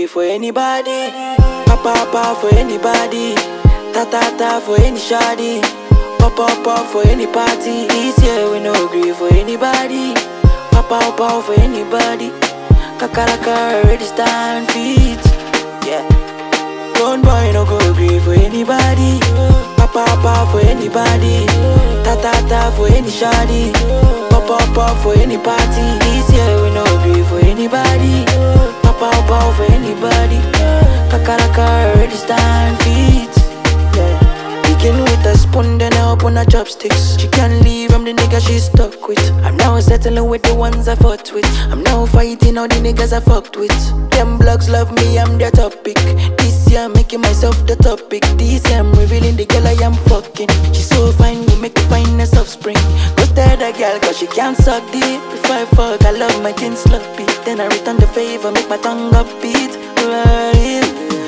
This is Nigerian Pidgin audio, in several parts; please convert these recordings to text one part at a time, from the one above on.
for anybody. Papa papa for anybody. Ta ta ta for any shoddy. Pop pop pop for any party. This year we no agree for anybody. Papa papa for anybody. Kakaraka already stand feet. Yeah. Don't boy no go agree for anybody. Papa papa for anybody. Ta ta ta for any shoddy. Pop pop pop for any party. This year we no agree for anybody. Papa papa for anybody. Kakaraka already stand feet. Yeah. Begin with a spoon, then I open her chopsticks. She can't leave, I'm the nigga she's stuck with. I'm now settling with the ones I fought with. I'm now fighting all the niggas I fucked with. Them blogs love me, I'm their topic. This year I'm making myself the topic. This year I'm revealing the girl I am fucking. She's so fine, we make the finest offspring. Go stare the girl, cause she can't suck deep. If I fuck, I love my teen sloppy. Then I return the favor, make my tongue upbeat. Right.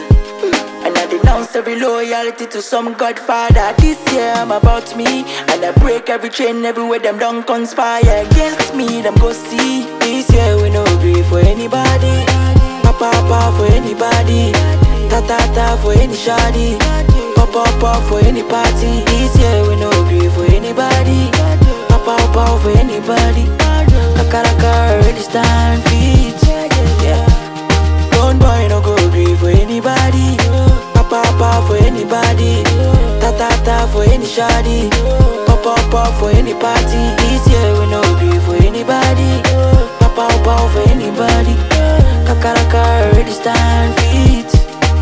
And I denounce every loyalty to some godfather. This year I'm about me. And I break every chain everywhere them don't conspire against me. Them go see. This year we no agree for anybody. Papa papa for anybody. Ta ta ta for any shoddy. Pop pop pop for any party. This year we no agree for anybody. Papa papa for anybody. Kakaraka already stand feet. Yeah. Don't boy no go agree for anybody. Papa papa for anybody. Ta ta ta for any shoddy. Pop pop pop for any party. This year we no agree for anybody. Papa papa for anybody. Kakaraka already stand feet.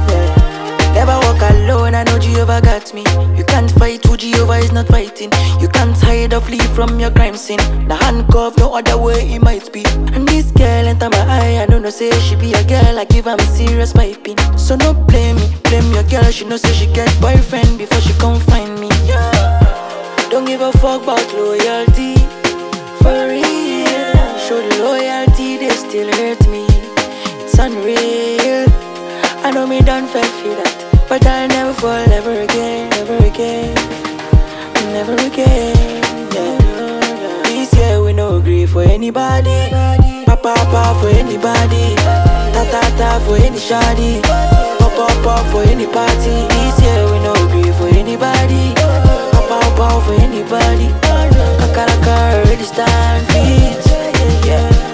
Yeah. Never walk alone, I know Jehovah got me. You can't fight who Jehovah is not fighting. You can't hide or flee from your crime scene. The handcuff, no other way it might be. And this girl enter my eye, I don't know, say she be a girl, I give her serious piping. So no blame me, blame your girl, she know say she get boyfriend before she come find me. Yeah. Don't give a fuck about loyalty. For real, show the loyalty, they still hurt me. It's unreal. I know me done fell for that, but I'll never fall ever again, ever again, never again. Yeah. This year we no agree for anybody. Papa papa for anybody. Ta ta ta for any shoddy. Pop pop pop for any party. This year we no agree for anybody. Papa papa for anybody. Kakaraka already stand feet. Yeah.